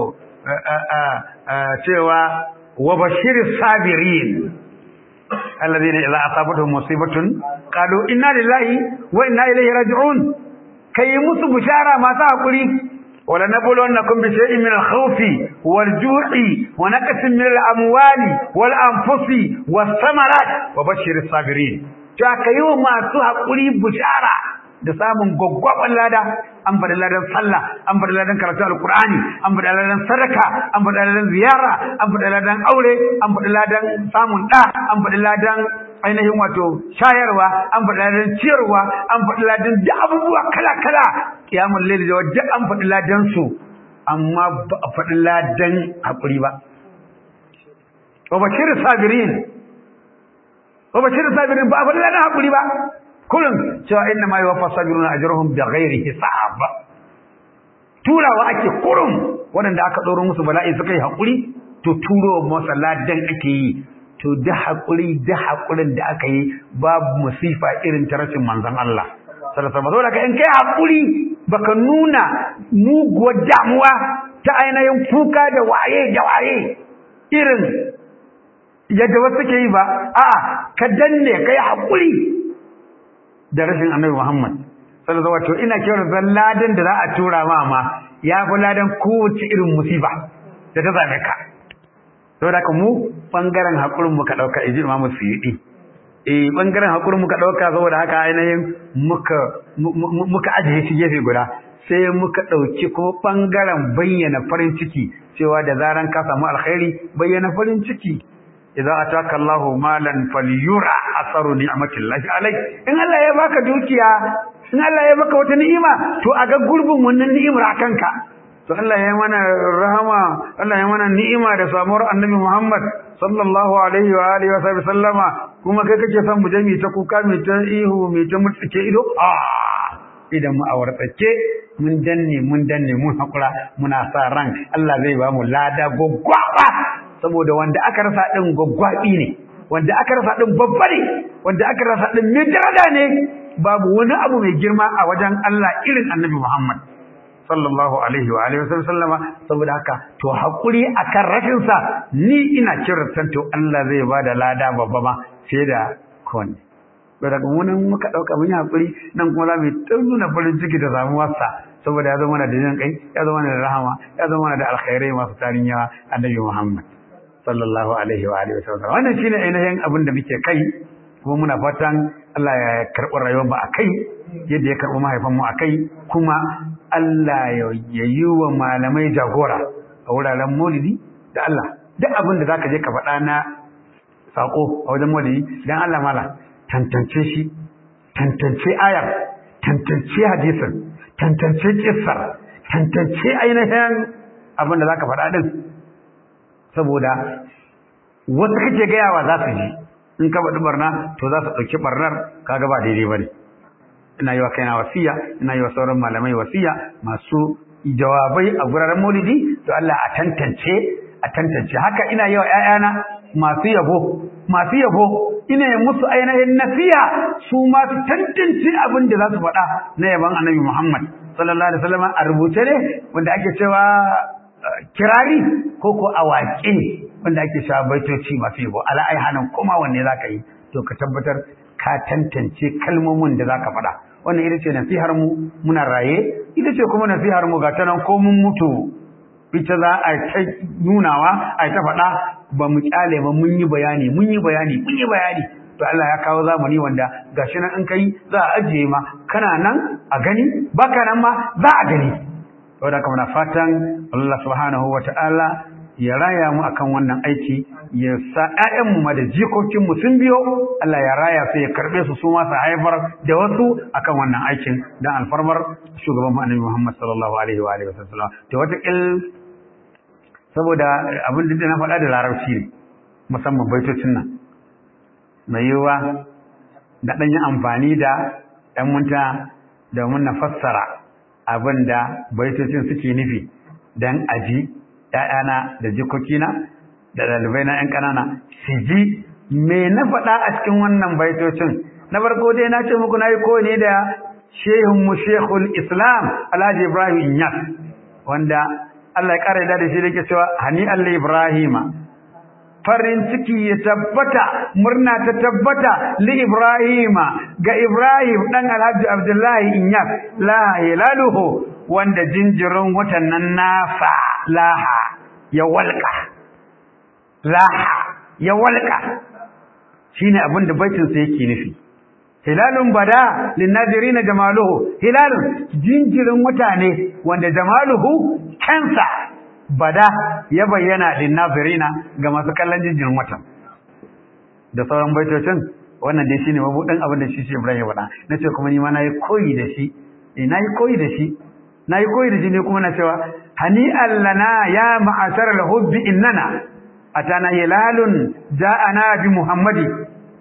A: cewa wa bashiris sabirin الذين إذا أصابتهم مصيبة قالوا إنا لله وإنا إليه راجعون كي يمسوا بشارة ما تأكلي ولنبلونكم بشيء من الخوف والجوع ونقص من الأموال والأنفس والثمرات وبشر الصابرين فكيو ما تأكلي بشارة da samun gwaggwaban lada an faɗi ladan sallah an faɗi ladan karatu alkur'ani an faɗi ladan sadaka an faɗi ladan ziyara an faɗi ladan aure an faɗi ladan samun ɗa an faɗi ladan ainihin wato shayarwa an faɗi ladan ciyarwa an faɗi ladan da abubuwa kala kala kiyamul layl da duk an faɗi ladan su amma ba a faɗi ladan hakuri ba wa bashir sabirin wa bashir sabirin ba a faɗi ladan hakuri ba kullum cewa inna ma yuwaffa sabiruna ajruhum bighairi hisab turawa ake kurum waɗanda aka ɗoro musu bala'i suka yi haƙuri to turo masa ladan ake yi to da haƙuri da haƙurin da aka yi babu musifa irin ta rashin manzon Allah sallallahu alaihi wasallam in kai haƙuri baka nuna muguwar damuwa ta ainihin kuka da waye da waye irin yadda wasu ke yi ba a'a ka danne kai haƙuri da rashin annabi Muhammad sallallahu alaihi wasallam ina kira zan ladan da za a tura ma ma ya fi ladan kowace irin musiba da ta zame ka saboda haka mu bangaren hakurin muka dauka iji Imam Suyuti eh bangaren hakurin muka dauka saboda haka ainihin muka muka ajiye shi gefe guda sai muka dauki kuma bangaren bayyana farin ciki cewa da zaran ka samu alkhairi bayyana farin ciki idza ataka Allahu malan falyura asaru ni'matillahi alayk in Allah ya baka dukiya in Allah ya baka wata ni'ima to a ga gurbin wannan ni'imar akan ka to Allah ya mana rahama Allah ya mana ni'ima da samuwar Annabi Muhammad sallallahu alaihi wa alihi wa sallama kuma kai kake son mu je mi ta kuka mi ta ihu mi ta mutsuke ido ah idan mu awartake mun danne mun danne mun hakura muna sa ran Allah zai ba mu lada gwaggwaba saboda wanda aka rasa din gwaggwabi ne wanda aka rasa din babba ne wanda aka rasa din mai daraja ne babu wani abu mai girma a wajen Allah irin Annabi Muhammad sallallahu alaihi wa alihi wasallama saboda haka to hakuri akan rashin sa ni ina kirtan to Allah zai bada lada babba ma fiye da kone to daga wannan muka dauka mun yi hakuri nan kuma za mu nuna farin ciki da samuwar sa saboda ya zama da jin kai ya zama da rahama ya zama da alkhairai masu tarin yawa Annabi Muhammad sallallahu alaihi wa alihi wasallam wannan shine ainihin abin da muke kai kuma muna fatan Allah ya karɓi rayuwar mu akai yadda ya karɓi mahaifan mu akai kuma Allah ya yi wa malamai jagora a wuraren maulidi da Allah duk abin da zaka je ka faɗa na sako a wajen maulidi dan Allah mala tantance shi tantance ayar tantance hadisin tantance kissar tantance ainihin abin da zaka faɗa din saboda wasu kake gayawa za su ji in ka faɗi barna to za su ɗauki barnar kaga ba daidai ba ne ina yi wa kaina wasiya ina yi wa sauran malamai wasiya masu jawabai a guraren maulidi to Allah a tantance a tantance haka ina yi wa ƴaƴana masu yabo masu yabo ina yi musu ainihin nasiha su ma su tantance abin da za su faɗa na yaban annabi Muhammad sallallahu alaihi wasallam a rubuce ne wanda ake cewa kirari ko ko awaƙe wanda ake cewa baitoci masu yabo ala ai hanan kuma wanne zaka yi to ka tabbatar ka tantance kalmomin da zaka faɗa wannan ita ce nasihar mu muna raye ita ce kuma nasihar mu ga ta nan ko mun mutu ita za a ta nunawa a ta faɗa ba mu kyale ba mun yi bayani mun yi bayani mun yi bayani to Allah ya kawo zamani wanda gashi nan in kai za a ajiye ma kana nan a gani baka nan ma za a gani saboda kuma na fatan Allah subhanahu wataala ya raya mu akan wannan aiki ya sa ƴaƴanmu ma da jikokinmu sun biyo Allah ya raya su ya karɓe su su ma su haifar da wasu akan wannan aikin dan alfarmar shugaban annabi Muhammad sallallahu alaihi wa alihi wasallam to wata kil saboda abin da na faɗa da larabci ne musamman baitocin nan mai yiwuwa da ɗan yi amfani da ɗan munta domin na fassara abin da baitocin suke nufi dan aji ‘ya'yana da jikokina da ɗalibai na ‘yan ƙanana su ji me na faɗa a cikin wannan baitocin na farko dai na ce muku na yi koyi da shehunmu shehul islam alhaji ibrahim inyas wanda allah ya ƙara yada da shi da ke cewa hani allah ibrahima farin ciki ya tabbata murna ta tabbata li ibrahima ga ibrahim ɗan alhaji abdullahi inyas la hilaluhu wanda jinjirin watan nan nasa laha ya walƙa laha ya walƙa shine abin da baitin sa yake nufi hilalun bada linnazirina jamaluhu hilalun jinjirin wata ne wanda jamaluhu kansa bada ya bayyana linnazirina ga masu kallon jinjirin watan da sauran baitocin wannan dai shine mabudin abin da shi shi Ibrahim ya faɗa nace kuma ni ma nayi koyi da shi eh nayi koyi da shi na yi koyi da shi ne kuma na cewa hani allana ya ma'asar al-hubbi innana atana hilalun ja'ana bi muhammadi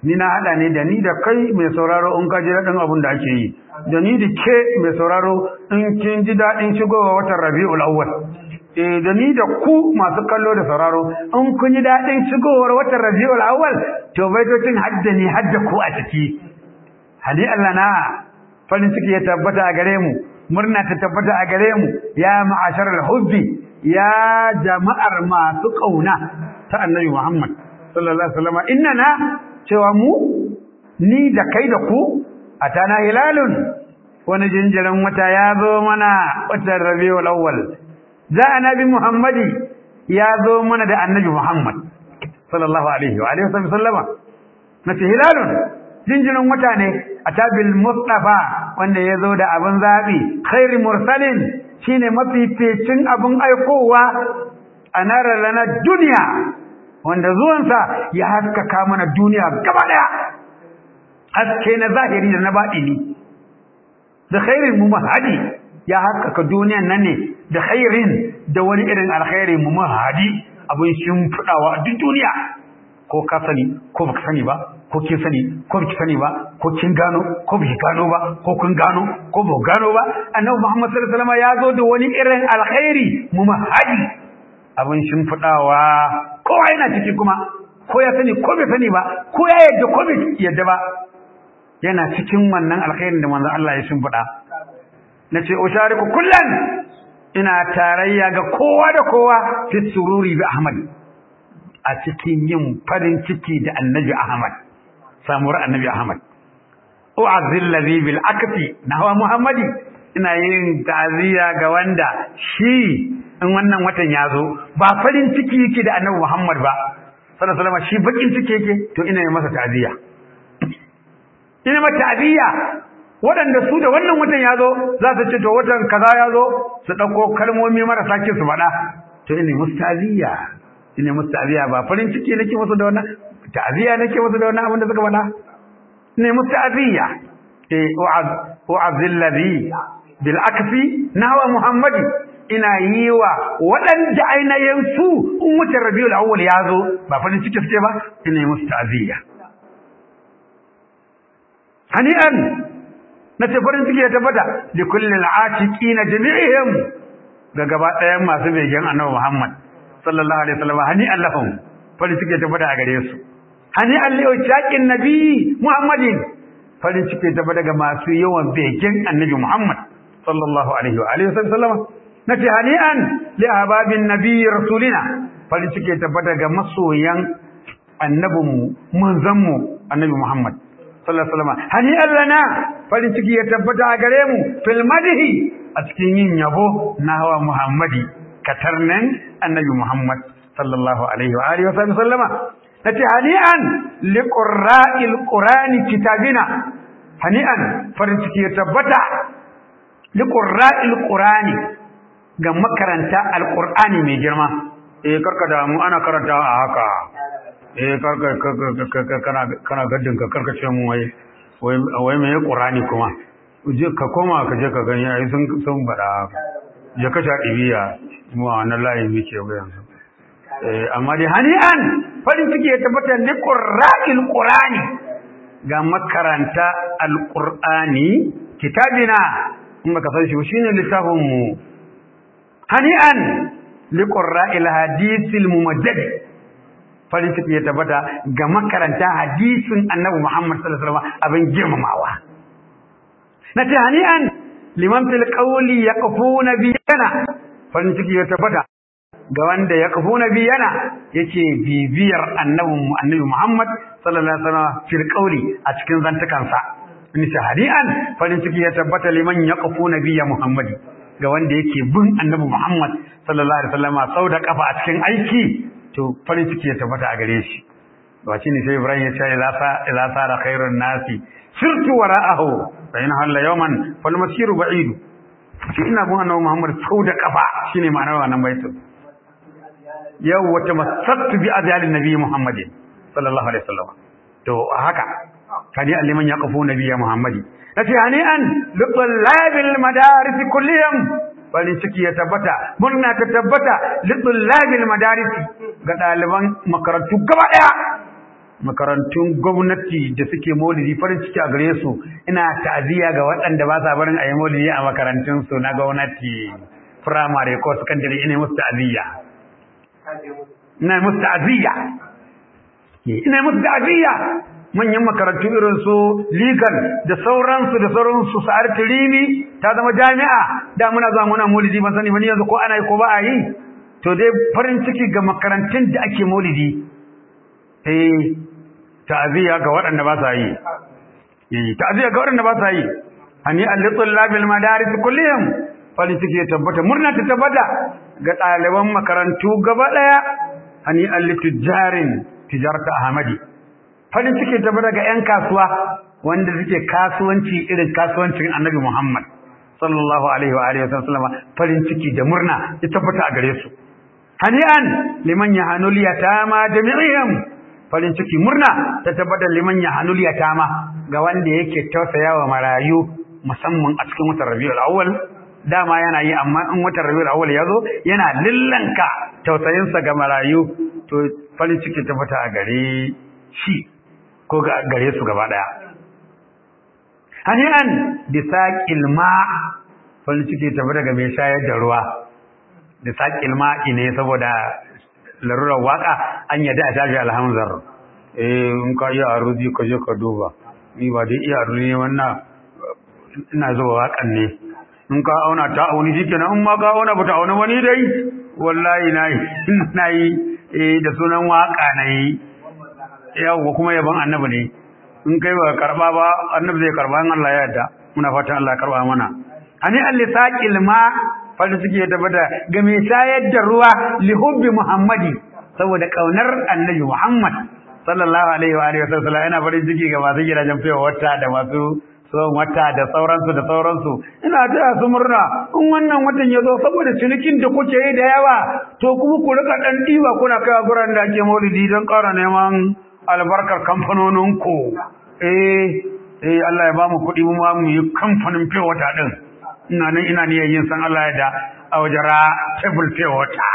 A: ni na hada ne da ni da kai mai sauraro in ka ji daɗin abin da ake yi da ni da ke mai sauraro in kin ji daɗin shigowa watan rabi'ul awwal eh da ni da ku masu kallo da sauraro in kun ji daɗin shigowar watan rabi'ul awwal to baitocin hadda ne hadda ku a ciki hadi Allah na farin ciki ya tabbata a gare mu murna ta tabbata a gare mu ya ma'asharal hubbi ya jama'ar masu kauna ta annabi Muhammad sallallahu alaihi wasallam innana cewa mu ni da kai da ku atana hilalun wani jinjirin wata ya zo mana watan rabiul awwal za annabi Muhammadi ya zo mana da annabi Muhammad sallallahu alaihi wa alihi wasallama nace hilalun jinjirin wata ne atabil mustafa wanda ya zo da abin zabi khairi mursalin shine mafificin abin aikowa a narar lana duniya wanda zuwansa ya haskaka mana duniya gaba daya haske na zahiri da na baɗini da khairin mu mahadi ya haskaka duniyan nan ne da khairin da wani irin alkhairi mu mahadi abin shimfiɗawa a duk duniya ko ka sani ko baka sani ba ko kin sani ko baki sani ba ko kin gano ko baki gano ba ko kun gano ko ba gano ba annabi Muhammad sallallahu alaihi wasallam ya zo da wani irin alkhairi mu mahadi abin shimfiɗawa kowa yana ciki kuma ko ya sani ko bai sani ba ko ya yadda ko bai yadda ba yana cikin wannan alkhairin da manzo Allah ya shimfiɗa nace ushariku kullan ina tarayya ga kowa da kowa fi sururi bi Ahmad a cikin yin farin ciki da Annabi Ahmad samuwar Annabi Ahmad u'azzil ladhi bil akfi nahwa Muhammadi ina yin ta'ziya ga wanda shi in wannan watan ya zo ba farin ciki yake da Annabi Muhammad ba sallallahu alaihi wasallam shi bakin ciki yake to ina yi masa ta'ziya ina mata ta'ziya waɗanda su da wannan watan ya zo za su ce to watan kaza ya zo su ɗauko kalmomi marasa kin su faɗa to ina musu ta'ziya ina musu ta'ziya ba farin ciki nake musu da wannan ta'ziya nake musu da wannan abin da suka faɗa ina musu ta'ziya eh u'azil ladhi bil akfi nawa muhammadi ina yi wa waɗanda ainihin su in wuce rabiul awwal ya zo ba farin ciki suke ba ina yi musu ta'ziya hani'an na ce farin ciki ya tabbata da kullum al'ashiki na jami'ihim ga gaba ɗayan masu begen annabi Muhammad sallallahu alaihi wasallam hani allahum farin ciki ya tabbata a gare su hani allahu shaqin nabi Muhammadin farin ciki ya tabbata ga masu yawan begen annabi Muhammad sallallahu alaihi wa alihi wasallam nace hani'an li ahbabin nabi rasulina farin ciki ya tabbata ga masoyan annabinmu manzanmu annabi Muhammad sallallahu alaihi wasallam hani allana farin ciki ya tabbata a gare mu fil madhi a cikin yin yabo na hawa muhammadi katarnan annabi muhammad sallallahu alaihi wa alihi wa sallama nace hani'an liqra'il qur'ani kitabina hani'an farin ciki ya tabbata liqra'il qur'ani ga makaranta alqur'ani mai girma eh karka da mu ana karantawa a haka eh karka kana kana gaddin ka karka ce mu wai wai mai qur'ani kuma je ka koma ka je ka gani ai sun sun bada je ka sha dibiya mu a wannan layin muke ga yanzu eh amma dai hani'an farin ciki ya tabbata ne qur'anil qur'ani ga makaranta alqur'ani kitabina in baka san shi shine littafin mu hani'an liqurra'il hadithil mumajjad farin ciki ya tabbata ga makaranta hadisin annabi Muhammad sallallahu alaihi wasallam abin girmamawa na ce hani'an liman fil qawli yaqfuna biyana farin ciki ya tabbata ga wanda yaqfuna biyana yake bibiyar annabi annabi Muhammad sallallahu alaihi wasallam fil qawli a cikin zantukansa ni ce hani'an farin ciki ya tabbata liman yaqfuna biya Muhammadi ga wanda yake bin annabi Muhammad sallallahu alaihi wasallam sau da kafa a cikin aiki to farin ciki ya tabbata a gare shi wace ne sai Ibrahim ya ce ila sa ila sara khairun nasi sirtu wara'ahu fa in halla yawman fal masiru ba'id shi ina bin annabi Muhammad sau da kafa shine ma'anar wannan baitin yau wata masattu bi azalin nabi Muhammadin sallallahu alaihi wasallam to haka kadi alliman yaqfu nabiyya Muhammadi nace hani'an lillabil madaris kulliyam farin ciki ya tabbata murna ta tabbata lillabil madaris ga ɗaliban makarantu gaba ɗaya makarantun gwamnati da suke maulidi farin ciki a gare su ina ta'aziyya ga waɗanda ba sa barin a yi maulidi a makarantun su na gwamnati firamare ko sakandare ina musu ta'aziyya ina musu ta'aziyya ina musu ta'aziyya manyan makarantu irin su legal da sauransu da sauransu sa'ar tirini ta zama jami'a da muna zuwa muna maulidi ban sani ba ni yanzu ko ana yi ko ba a yi to dai farin ciki ga makarantun da ake maulidi eh ta'aziyya ga waɗanda ba sa yi eh ta'aziyya ga waɗanda ba sa yi hani al-tullabil madaris kullihim farin ciki ya tabbata murna ta tabbata ga ɗaliban makarantu gaba ɗaya hani al-tujjarin tijarata ahmadi farin ciki ta daga 'yan kasuwa wanda suke kasuwanci irin kasuwancin annabi Muhammad sallallahu alaihi wa alihi wasallam farin ciki da murna ya tabbata a gare su hani'an liman yahanul yatama jami'ihim farin ciki murna ta tabbata liman yahanul yatama ga wanda yake tausayawa marayu musamman a cikin watan Rabiul Awwal dama yana yi amma in watan Rabiul Awwal yazo yana lillanka tausayinsa ga marayu to farin ciki tabbata a gare shi ko gare su gaba daya hani'an bisaqil ma farin ciki tafi daga mai shayar da ruwa bisaqil ma ne saboda larurar waka an yadda a shafi alhamzar eh in ka iya aruzi ka je ka duba ni ba dai iya aruzi ne wannan ina zuba wakan ne in ka auna ta auni shikenan in ma ka auna ba ta auna wani dai wallahi nayi nayi eh da sunan waka nayi yawwa kuma yaban annabi ne in kai ba karba ba annabi zai karba in Allah ya yarda muna fatan Allah ya karba mana ani allisaqil ma fadi suke tabbata ga mai shayar da ruwa li hubbi muhammadi saboda kaunar annabi muhammad sallallahu alaihi wa alihi wasallam ina farin ciki ga masu gidajen fiye wata da masu tsohon wata da sauransu da sauransu ina taya su murna in wannan watan ya zo saboda cinikin da kuke yi da yawa to kuma ku rika dan diba kuna kai guran da ake maulidi don ƙara neman albarkar kamfanoninku eh eh Allah ya bamu kuɗi mu ma mu yi kamfanin pure water din ina nan ina niyyar yin san Allah ya da a wajara table pure water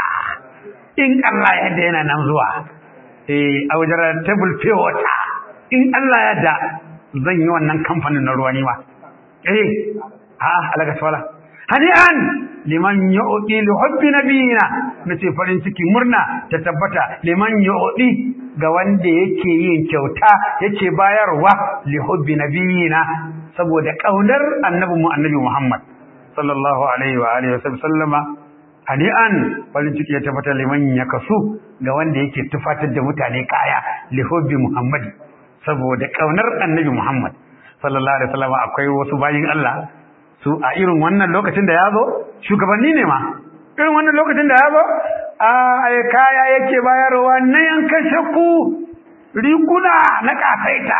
A: in Allah ya da yana nan zuwa eh a wajara table pure water in Allah ya da zan yi wannan kamfanin na ruwa ni ma eh ha alaka swala hani'an liman yu'ti li hubbi nabiyina nace farin ciki murna ta tabbata liman yu'ti ga wanda yake yin kyauta yake bayarwa li hubbi nabiyina saboda kaunar annabi mu annabi Muhammad sallallahu alaihi wa alihi wasallama hani'an farin ciki ya tabbata liman yakasu ga wanda yake tufatar da mutane kaya li hubbi Muhammad saboda kaunar annabi Muhammad sallallahu alaihi wasallam akwai wasu bayin Allah su a irin wannan lokacin da ya zo shugabanni ne ma irin wannan lokacin da ya zo a kaya yake bayarwa na yankan shakku riguna na kafaita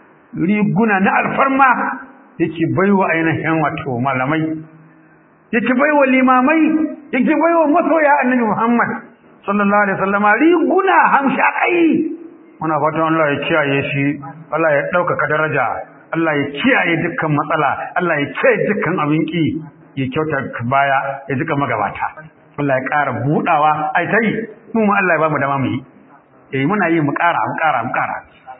A: riguna na alfarma yake baiwa ainihin wato malamai yake baiwa limamai yake baiwa masoya annabi Muhammad sallallahu alaihi wasallam riguna hamshakai muna fatan Allah ya kiyaye shi Allah ya ɗaukaka daraja Allah ya kiyaye dukkan matsala Allah ya kiyaye dukkan abin ki ya kyauta baya ya jika magabata Allah ya ƙara budawa ai tai mu ma Allah ya ba mu dama mu yi eh muna yi mu ƙara mu ƙara mu ƙara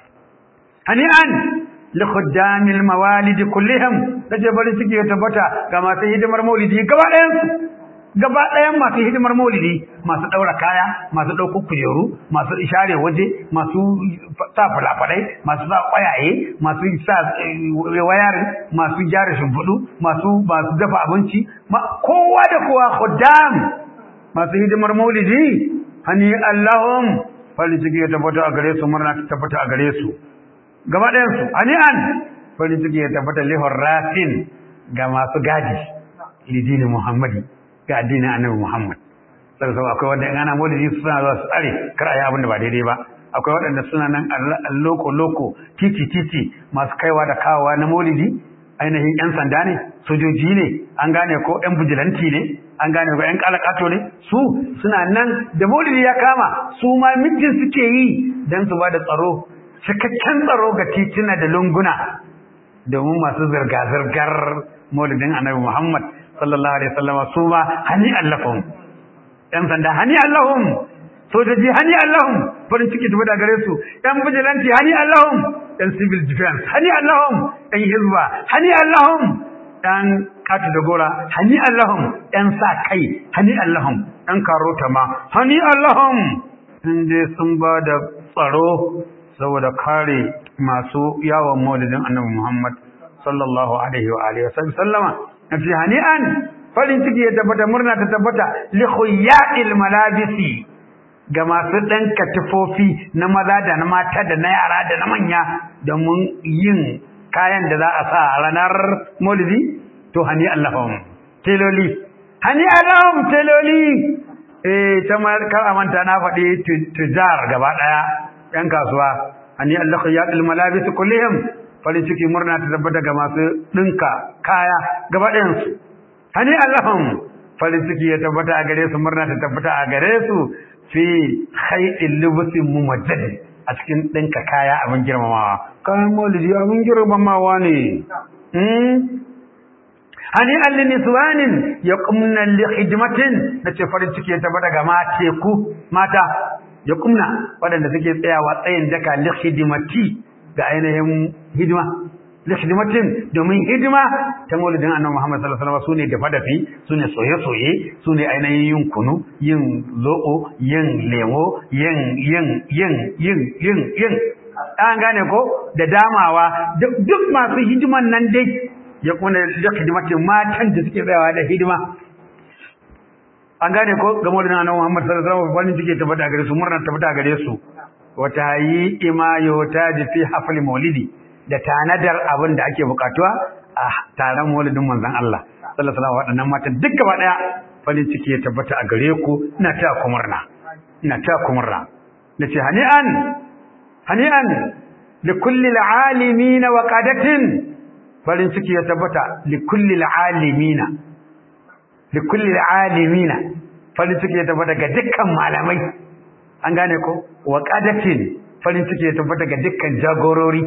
A: hani'an li khuddamil mawalid kullihim kaje bari suke tabbata ga masu hidimar maulidi gaba ɗayan su gaba ɗayan masu hidimar maulidi masu ɗaura kaya masu ɗaukar kujeru masu ishare waje masu sa falafalai masu sa ƙwayaye masu sa wayar masu gyara shimfiɗu masu masu dafa abinci kowa da kowa khuddam masu hidimar maulidi hani allahum farin ciki ya tabbata a gare su murna ta tabbata a gare su gaba ɗayan su hani an farin ciki ya tabbata lihar rafin ga masu gadi lidini muhammadi ga addinin annabi Muhammad sallallahu akwai wanda in ana maulidi suna zuwa su tsare kar a yi abin da ba daidai ba akwai waɗanda suna nan loko loko titi titi masu kaiwa da kawowa na maulidi ainihin yan sanda ne sojoji ne an gane ko yan bijilanti ne an gane ko yan kalakato ne su suna nan da maulidi ya kama su ma mijin suke yi dan su ba da tsaro cikakken tsaro ga tituna da lunguna domin masu zirga-zirgar maulidin annabi Muhammad sallallahu alaihi wasallam su ma hani allahum yan sanda hani allahum sojoji hani Allahum farin ciki tafi da gare su yan vigilante hani Allahum yan civil defense hani Allahum yan hizba hani Allahum yan katu da gora hani Allahum yan sa kai hani Allahum yan karota ma hani Allahum sun je sun ba da tsaro saboda kare masu yawon maulidin annabi Muhammad sallallahu alaihi wa alihi wa sallama nafi hani'an farin ciki ya tabbata murna ta tabbata li khuyya'il malabisi ga masu ɗanka tufofi na maza da na mata da na yara da na manya domin yin kayan da za a sa a ranar maulidi to hani allahum teloli hani allahum teloli eh ta kar a manta na faɗi tujar gaba ɗaya ‘yan kasuwa hani allah ya ɗil malabisi kullihim farin ciki murna ta tabbata ga masu ɗinka kaya gaba ɗayansu hani allahum farin ciki ya tabbata a gare su murna ta tabbata a gare su fi haidin lubusin mumajjadi a cikin ɗinka kaya abin girmamawa kayan maulidi abin girmamawa ne hani alli niswanin ya kumna li hidimatin na ce farin ciki ya tabbata ga mateku mata ya kumna waɗanda suke tsayawa tsayin daka li hidimati ga ainihin hidima lihidimatin domin hidima ta maulidin annabi Muhammad sallallahu alaihi wasallam sune dafa dafi sune soye soye sune ainihin yin kunu yin zo'o yin lemo yin yin yin yin yin yin an gane ko da damawa duk masu hidiman nan dai ya kuna lihidimatin matan da suke tsayawa da hidima an gane ko ga maulidin annabi Muhammad sallallahu alaihi wasallam farin ciki tabbata gare su murna tabbata gare su wata yi imayo ta fi hafli maulidi da tanadar abin da ake bukatuwa a taron maulidin manzon Allah sallallahu alaihi wasallam waɗannan matan duk gaba daya farin ciki ya tabbata a gare ku ina ta ku murna ina ta ku murna nace hani'an hani'an li kulli al'alimin wa qadatin farin ciki ya tabbata li kulli al'alimin li kulli al'alimin farin ciki ya tabbata ga dukkan malamai an gane ko wa qadatin farin ciki ya tabbata ga dukkan jagorori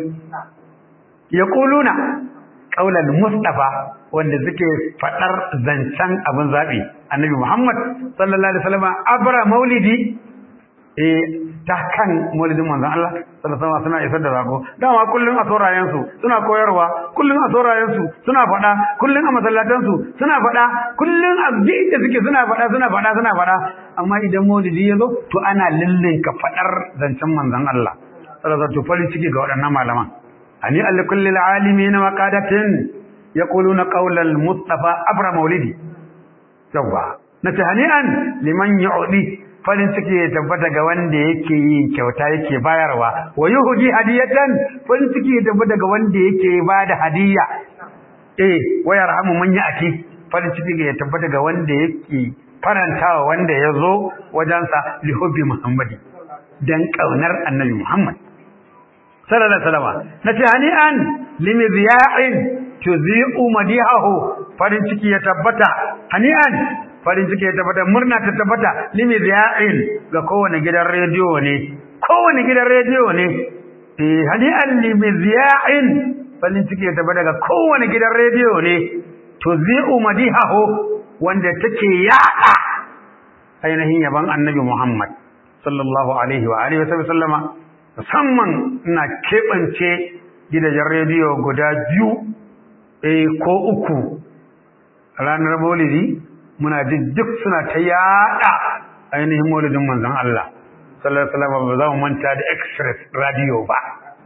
A: yaquluna qaulal mustafa wanda suke fadar zancen abin zabi annabi Muhammad sallallahu alaihi wasallam abra maulidi eh ta kan maulidin manzon Allah sallallahu alaihi wasallam suna isar da zako dama kullun a saurayen su suna koyarwa kullun a saurayen su suna fada kullun a masallatan su suna fada kullun a da suke suna fada suna fada suna fada amma idan maulidi yazo to ana lillinka fadar zancen manzon Allah sallallahu alaihi wasallam farin ciki ga waɗannan malaman ani al kulli al alimin wa qadatin yaquluna qawla al mustafa abra maulidi yawa nace hani'an liman yu'di farin ciki ya tabbata ga wanda yake yin kyauta yake bayarwa wa yuhdi hadiyatan farin ciki ya tabbata ga wanda yake bada hadiya eh wa yarhamu man ya'ti farin ciki ya tabbata ga wanda yake farantawa wanda ya zo wajensa li hubbi muhammadi dan kaunar annabi muhammad sallallahu alaihi wasallam nace hani'an limidiya'in tuzi'u madihahu farin ciki ya tabbata hani'an farin ciki ya tabbata murna ta tabbata limidiya'in ga kowane gidan rediyo ne kowane gidan rediyo ne eh hani'an limidiya'in farin ciki ya tabbata ga kowane gidan rediyo ne tuzi'u madihahu wanda take yada ainihin yaban annabi Muhammad sallallahu alaihi wa alihi wa sallama musamman ina keɓance gidajen rediyo guda biyu eh ko uku ranar maulidi muna ji duk suna ta yada ainihin maulidin manzon Allah sallallahu alaihi wasallam ba za mu manta da express radio ba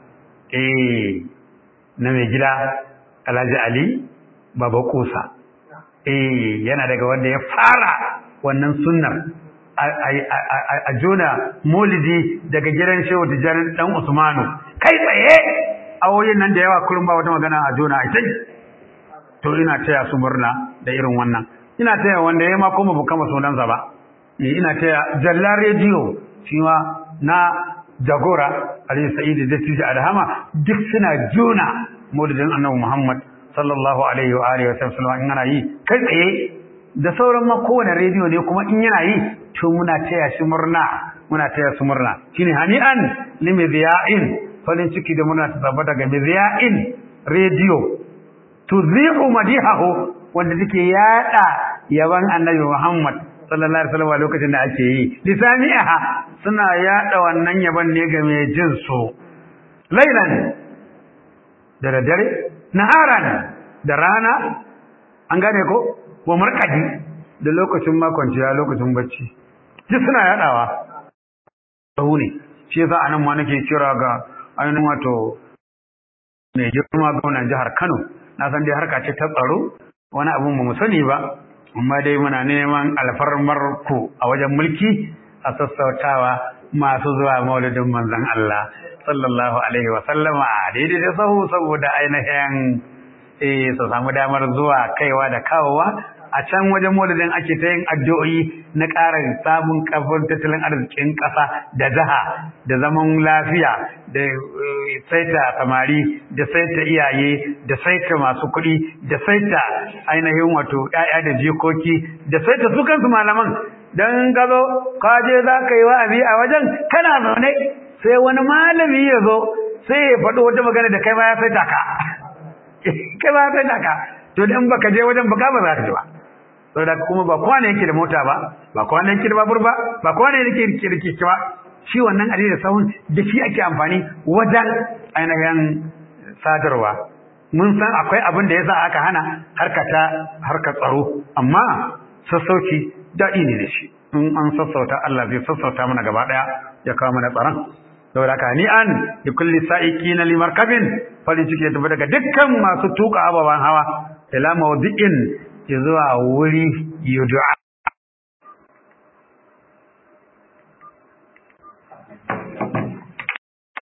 A: eh na mai gida Alhaji Ali Baba Kusa eh yana daga wanda ya fara wannan sunnar a jona molidi daga gidan shehu tijanin dan usmanu kai tsaye awoyin nan da yawa kullum ba wata magana a jona a sai to ina taya su murna da irin wannan ina taya wanda ya ma kuma bu kama sunansa ba ina taya jalla rediyo shi ma na jagora ali sa'id da tishi alhama duk suna jona molidin annabi muhammad sallallahu alaihi wa alihi wa sallam in ana yi kai tsaye da sauran ma kowane rediyo ne kuma in yana yi to muna taya shi murna muna taya su murna shine hani'an limidiya'in farin ciki da muna tabbata ga midiya'in rediyo tuzi'u madihahu wanda take yada yaban annabi Muhammad sallallahu alaihi wasallam lokacin da ake yi lisaniha suna yada wannan yaban ne ga mai jin su lailan da daddare naharan da rana an gane ko wa markadi da lokacin makwanciya lokacin bacci duk suna yadawa sahu ne shi yasa anan ma nake kira ga ainihin wato mai girma gwamnan jihar Kano na san dai harka ce ta tsaro wani abun ba mu sani ba amma dai muna neman alfarmar ku a wajen mulki a sassautawa masu zuwa maulidin manzon Allah sallallahu alaihi wa sallama daidai da sahu saboda ainihin eh su samu damar zuwa kaiwa da kawowa a can wajen maulidin ake ta yin addu'o'i na ƙara samun kafin tattalin arzikin ƙasa da jiha da zaman lafiya da saita samari da saita iyaye da saita masu kuɗi da saita ainihin wato ‘ya'ya da jikoki da saita su kansu malaman don gazo kaje za ka yi wa'azi a wajen kana zaune sai wani malami ya zo sai ya faɗo wata magana da kai ma ya saita ka kai ma ya saita ka to in baka je wajen baka ba za ka ji ba saboda kuma ba kowa ne yake da mota ba ba kowa ne yake da babur ba ba kowa ne yake da kirki ba shi wannan ali da sahun da shi ake amfani wajen ainihin sadarwa mun san akwai abin da yasa aka hana harkata harkar tsaro amma sassauci daɗi ne da shi in an sassauta Allah zai sassauta mana gaba ɗaya ya kawo mana tsaron saboda haka ni an da kulli sa'iqina limarkabin farin ciki ya tafi daga dukkan masu tuka ababen hawa ila mawdi'in zuwa wuri yud'a